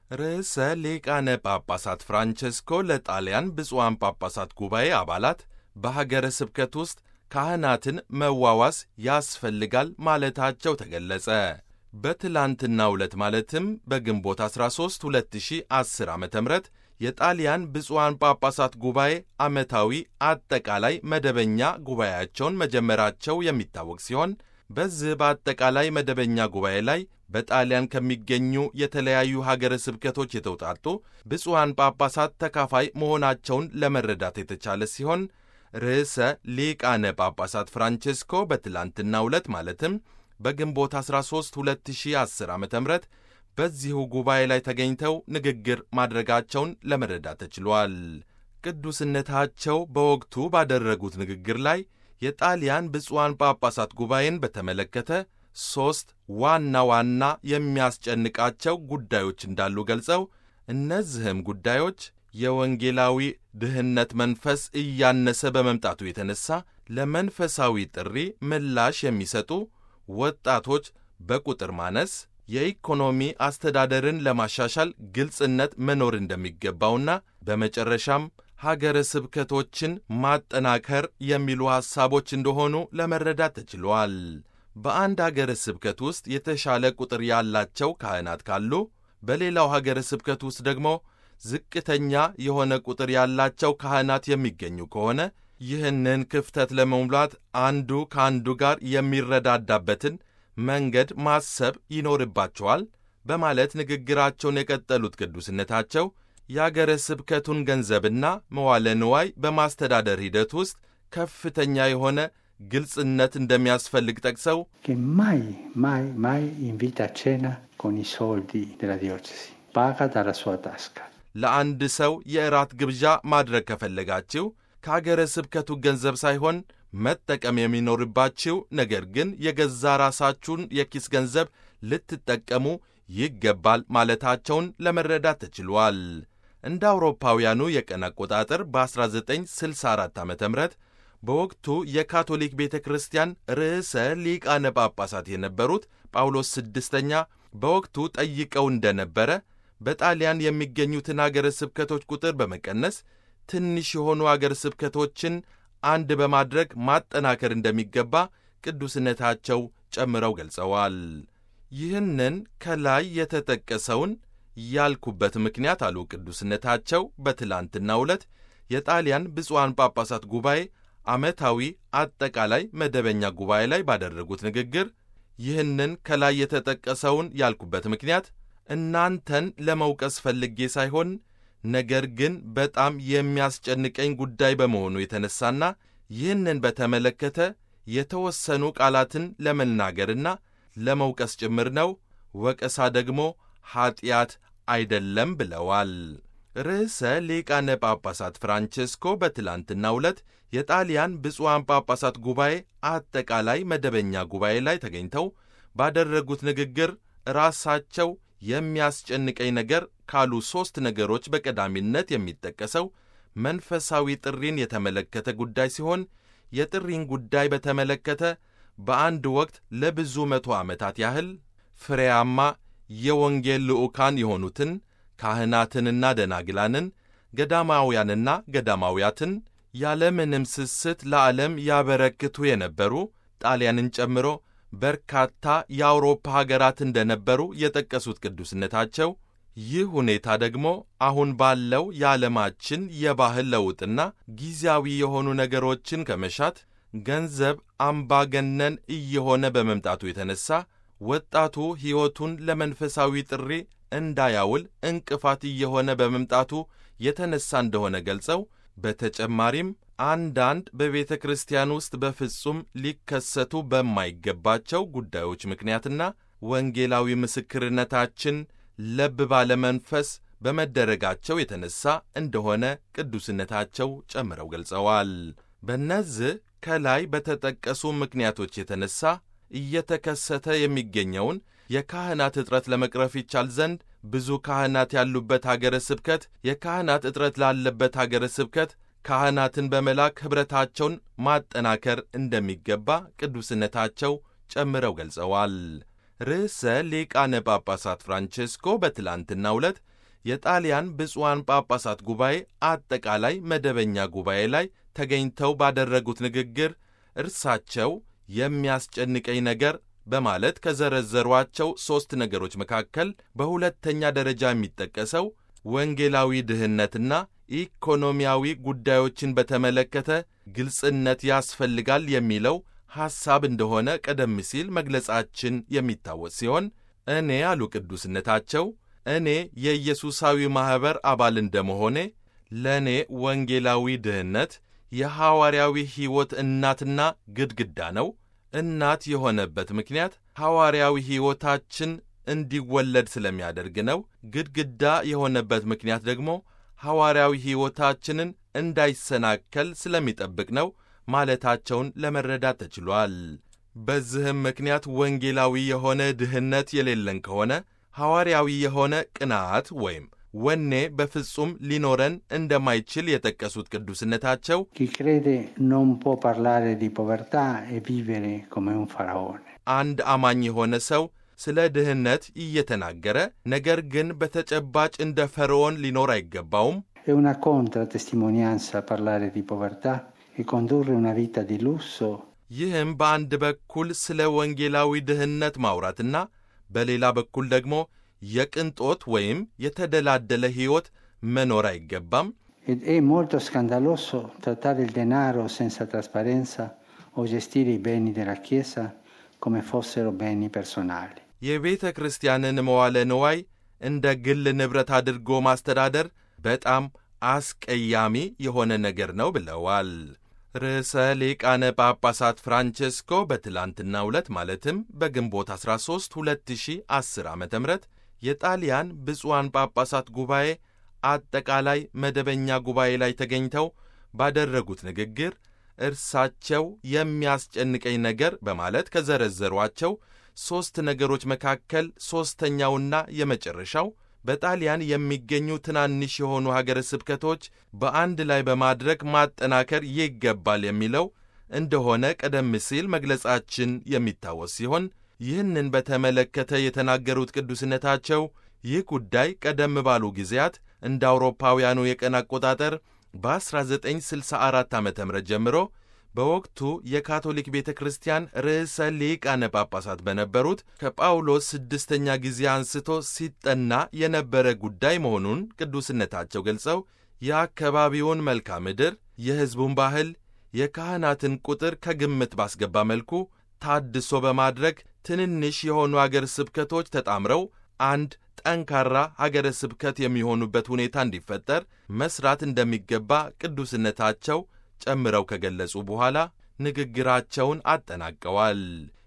ርዕሰ ሊቃነ ጳጳሳት ፍራንቸስኮ ለጣሊያን ብፁዓን ጳጳሳት ጉባኤ አባላት በሀገረ ስብከት ውስጥ ካህናትን መዋዋስ ያስፈልጋል ማለታቸው ተገለጸ። በትላንትናው ዕለት ማለትም በግንቦት 13 2010 ዓ ም የጣሊያን ብፁዓን ጳጳሳት ጉባኤ ዓመታዊ አጠቃላይ መደበኛ ጉባኤያቸውን መጀመራቸው የሚታወቅ ሲሆን በዚህ በአጠቃላይ መደበኛ ጉባኤ ላይ በጣሊያን ከሚገኙ የተለያዩ ሀገረ ስብከቶች የተውጣጡ ብፁዓን ጳጳሳት ተካፋይ መሆናቸውን ለመረዳት የተቻለ ሲሆን ርዕሰ ሊቃነ ጳጳሳት ፍራንቼስኮ በትላንትናው ዕለት ማለትም በግንቦት 13 2010 ዓ ም በዚሁ ጉባኤ ላይ ተገኝተው ንግግር ማድረጋቸውን ለመረዳት ተችሏል። ቅዱስነታቸው በወቅቱ ባደረጉት ንግግር ላይ የጣሊያን ብፁዓን ጳጳሳት ጉባኤን በተመለከተ ሦስት ዋና ዋና የሚያስጨንቃቸው ጉዳዮች እንዳሉ ገልጸው እነዚህም ጉዳዮች የወንጌላዊ ድህነት መንፈስ እያነሰ በመምጣቱ የተነሳ ለመንፈሳዊ ጥሪ ምላሽ የሚሰጡ ወጣቶች በቁጥር ማነስ፣ የኢኮኖሚ አስተዳደርን ለማሻሻል ግልጽነት መኖር እንደሚገባውና በመጨረሻም ሀገረ ስብከቶችን ማጠናከር የሚሉ ሐሳቦች እንደሆኑ ለመረዳት ተችሏል። በአንድ ሀገረ ስብከት ውስጥ የተሻለ ቁጥር ያላቸው ካህናት ካሉ፣ በሌላው ሀገረ ስብከት ውስጥ ደግሞ ዝቅተኛ የሆነ ቁጥር ያላቸው ካህናት የሚገኙ ከሆነ ይህንን ክፍተት ለመሙላት አንዱ ከአንዱ ጋር የሚረዳዳበትን መንገድ ማሰብ ይኖርባቸዋል በማለት ንግግራቸውን የቀጠሉት ቅዱስነታቸው የአገረ ስብከቱን ገንዘብና መዋለ ንዋይ በማስተዳደር ሂደት ውስጥ ከፍተኛ የሆነ ግልጽነት እንደሚያስፈልግ ጠቅሰው che mai, mai, mai invita a cena con i soldi della diocesi, paga dalla sua tasca. ለአንድ ሰው የእራት ግብዣ ማድረግ ከፈለጋችሁ ከአገረ ስብከቱ ገንዘብ ሳይሆን መጠቀም የሚኖርባችሁ ነገር ግን የገዛ ራሳችሁን የኪስ ገንዘብ ልትጠቀሙ ይገባል ማለታቸውን ለመረዳት ተችሏል። እንደ አውሮፓውያኑ የቀን አቆጣጠር በ1964 ዓ ም በወቅቱ የካቶሊክ ቤተ ክርስቲያን ርዕሰ ሊቃነ ጳጳሳት የነበሩት ጳውሎስ ስድስተኛ በወቅቱ ጠይቀው እንደነበረ በጣሊያን የሚገኙትን አገረ ስብከቶች ቁጥር በመቀነስ ትንሽ የሆኑ አገረ ስብከቶችን አንድ በማድረግ ማጠናከር እንደሚገባ ቅዱስነታቸው ጨምረው ገልጸዋል። ይህንን ከላይ የተጠቀሰውን ያልኩበት ምክንያት አሉ ቅዱስነታቸው በትላንትናው ዕለት የጣሊያን ብፁዓን ጳጳሳት ጉባኤ ዓመታዊ አጠቃላይ መደበኛ ጉባኤ ላይ ባደረጉት ንግግር ይህንን ከላይ የተጠቀሰውን ያልኩበት ምክንያት እናንተን ለመውቀስ ፈልጌ ሳይሆን ነገር ግን በጣም የሚያስጨንቀኝ ጉዳይ በመሆኑ የተነሳና ይህንን በተመለከተ የተወሰኑ ቃላትን ለመናገርና ለመውቀስ ጭምር ነው። ወቀሳ ደግሞ ኀጢአት አይደለም ብለዋል። ርዕሰ ሊቃነ ጳጳሳት ፍራንቼስኮ በትላንትናው ዕለት የጣሊያን ብፁዓን ጳጳሳት ጉባኤ አጠቃላይ መደበኛ ጉባኤ ላይ ተገኝተው ባደረጉት ንግግር ራሳቸው የሚያስጨንቀኝ ነገር ካሉ ሦስት ነገሮች በቀዳሚነት የሚጠቀሰው መንፈሳዊ ጥሪን የተመለከተ ጉዳይ ሲሆን የጥሪን ጉዳይ በተመለከተ በአንድ ወቅት ለብዙ መቶ ዓመታት ያህል ፍሬያማ የወንጌል ልዑካን የሆኑትን ካህናትንና ደናግላንን ገዳማውያንና ገዳማውያትን ያለምንም ስስት ለዓለም ያበረክቱ የነበሩ ጣሊያንን ጨምሮ በርካታ የአውሮፓ ሀገራት እንደነበሩ የጠቀሱት ቅዱስነታቸው ይህ ሁኔታ ደግሞ አሁን ባለው የዓለማችን የባህል ለውጥና ጊዜያዊ የሆኑ ነገሮችን ከመሻት ገንዘብ አምባገነን እየሆነ በመምጣቱ የተነሳ ወጣቱ ሕይወቱን ለመንፈሳዊ ጥሪ እንዳያውል እንቅፋት እየሆነ በመምጣቱ የተነሳ እንደሆነ ገልጸው በተጨማሪም አንዳንድ በቤተ ክርስቲያን ውስጥ በፍጹም ሊከሰቱ በማይገባቸው ጉዳዮች ምክንያትና ወንጌላዊ ምስክርነታችን ለብ ባለ መንፈስ በመደረጋቸው የተነሳ እንደሆነ ቅዱስነታቸው ጨምረው ገልጸዋል። በእነዚህ ከላይ በተጠቀሱ ምክንያቶች የተነሳ እየተከሰተ የሚገኘውን የካህናት እጥረት ለመቅረፍ ይቻል ዘንድ ብዙ ካህናት ያሉበት አገረ ስብከት የካህናት እጥረት ላለበት አገረ ስብከት ካህናትን በመላክ ኅብረታቸውን ማጠናከር እንደሚገባ ቅዱስነታቸው ጨምረው ገልጸዋል። ርዕሰ ሊቃነ ጳጳሳት ፍራንቼስኮ በትላንትናው ዕለት የጣሊያን ብፁዓን ጳጳሳት ጉባኤ አጠቃላይ መደበኛ ጉባኤ ላይ ተገኝተው ባደረጉት ንግግር እርሳቸው የሚያስጨንቀኝ ነገር በማለት ከዘረዘሯቸው ሦስት ነገሮች መካከል በሁለተኛ ደረጃ የሚጠቀሰው ወንጌላዊ ድህነትና ኢኮኖሚያዊ ጉዳዮችን በተመለከተ ግልጽነት ያስፈልጋል የሚለው ሐሳብ እንደሆነ ቀደም ሲል መግለጻችን የሚታወስ ሲሆን እኔ አሉ ቅዱስነታቸው እኔ የኢየሱሳዊ ማኅበር አባል እንደመሆኔ ለእኔ ወንጌላዊ ድህነት የሐዋርያዊ ሕይወት እናትና ግድግዳ ነው። እናት የሆነበት ምክንያት ሐዋርያዊ ሕይወታችን እንዲወለድ ስለሚያደርግ ነው። ግድግዳ የሆነበት ምክንያት ደግሞ ሐዋርያዊ ሕይወታችንን እንዳይሰናከል ስለሚጠብቅ ነው ማለታቸውን ለመረዳት ተችሏል። በዚህም ምክንያት ወንጌላዊ የሆነ ድህነት የሌለን ከሆነ ሐዋርያዊ የሆነ ቅንዓት ወይም ወኔ በፍጹም ሊኖረን እንደማይችል የጠቀሱት ቅዱስነታቸው Chi crede non può parlare di povertà e vivere come un faraone. አንድ አማኝ የሆነ ሰው ስለ ድህነት እየተናገረ ነገር ግን በተጨባጭ እንደ ፈርዖን ሊኖር አይገባውም። È una contratestimonianza parlare di povertà e condurre una vita di lusso ይህም በአንድ በኩል ስለ ወንጌላዊ ድህነት ማውራትና በሌላ በኩል ደግሞ የቅንጦት ወይም የተደላደለ ሕይወት መኖር አይገባም። ed è molto scandaloso trattare il denaro senza trasparenza o gestire i beni della Chiesa come fossero beni personali. የቤተ ክርስቲያንን መዋለ ንዋይ እንደ ግል ንብረት አድርጎ ማስተዳደር በጣም አስቀያሚ የሆነ ነገር ነው ብለዋል። ርዕሰ ሊቃነ ጳጳሳት ፍራንቼስኮ በትላንትናው ዕለት ማለትም በግንቦት 13 2010 ዓ ም የጣሊያን ብፁዓን ጳጳሳት ጉባኤ አጠቃላይ መደበኛ ጉባኤ ላይ ተገኝተው ባደረጉት ንግግር እርሳቸው የሚያስጨንቀኝ ነገር በማለት ከዘረዘሯቸው ሦስት ነገሮች መካከል ሦስተኛውና የመጨረሻው በጣሊያን የሚገኙ ትናንሽ የሆኑ ሀገረ ስብከቶች በአንድ ላይ በማድረግ ማጠናከር ይገባል የሚለው እንደሆነ ቀደም ሲል መግለጻችን የሚታወስ ሲሆን ይህንን በተመለከተ የተናገሩት ቅዱስነታቸው ይህ ጉዳይ ቀደም ባሉ ጊዜያት እንደ አውሮፓውያኑ የቀን አቆጣጠር በ1964 ዓ ም ጀምሮ በወቅቱ የካቶሊክ ቤተ ክርስቲያን ርዕሰ ሊቃነ ጳጳሳት በነበሩት ከጳውሎስ ስድስተኛ ጊዜ አንስቶ ሲጠና የነበረ ጉዳይ መሆኑን ቅዱስነታቸው ገልጸው የአካባቢውን መልክዓ ምድር፣ የሕዝቡን ባህል፣ የካህናትን ቁጥር ከግምት ባስገባ መልኩ ታድሶ በማድረግ ትንንሽ የሆኑ አገር ስብከቶች ተጣምረው አንድ ጠንካራ ሀገረ ስብከት የሚሆኑበት ሁኔታ እንዲፈጠር መስራት እንደሚገባ ቅዱስነታቸው ጨምረው ከገለጹ በኋላ ንግግራቸውን አጠናቀዋል።